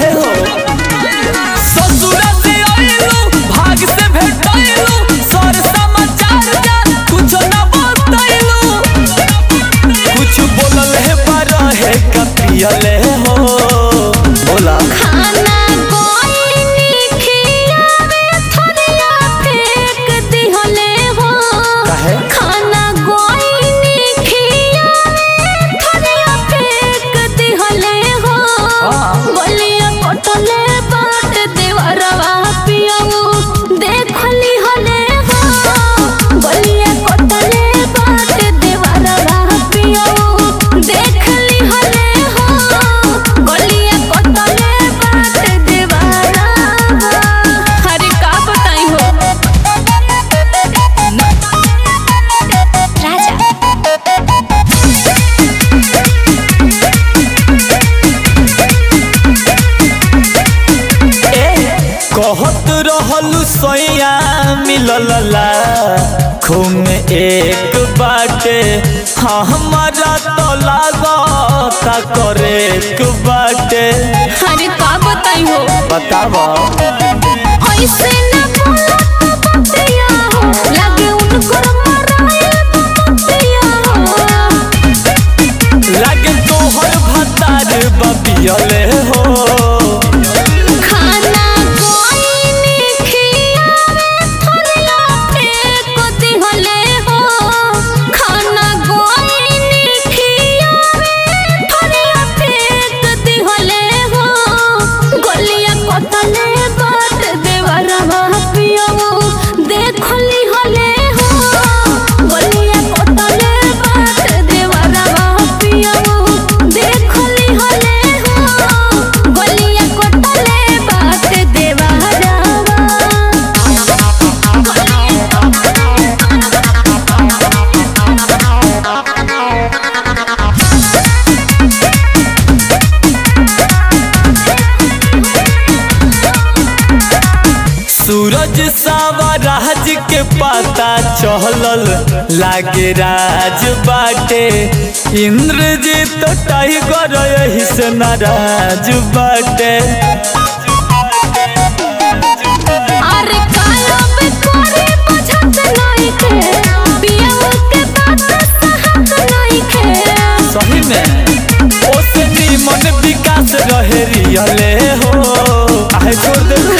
हो ससुरा से आइलू भाग से भेटाइलू सर समाचार जा कुछ ना बतैलू कुछ बोलल है पर है कपियले हो बोला खाना गोइनी खियावे थरिया फेंक दिहले हो काहे? खाना गोइनी खियावे थरिया फेंक दिहले हो हाँ। बलिया पटले बाट देवरवा पियऊ देखली हले हो बलिया पटले बाट देवरवा पियऊ देखली हले हो बलिया पटले बाट देवरवा हरे का बताई हो राजा कहत रहलू सैया मिलला खून एक बाटे हाँ हमारा तो लागता करे एक बाटे हरे का बताई हो बतावा ऐसे न बोला तो बतिया हो लगे उनको मराए बतिया हो लागे तोहर भतार बबियले हो खाना गोइनी खियावे थरिया फेंक दिहले हो खाना गोइनी खियावे थरिया फेंक दिहले हो गोलिया कटले बाट देवरवा पियऊ देखली हले हो गोलिया कटले बाट देवरवा पियऊ देखली हले हो गोलिया कटले बाट देवरवा सूरज सावा राज के पता चहलल लागे राज बाटे इंद्रजीत टाइगर यही से नाराज बाटे अरे कालब करे बुझत नहीं के बियाह के बात सहत नहीं के सही में ओसे निमन विकास रहे रियले हो काहे छोड़ दे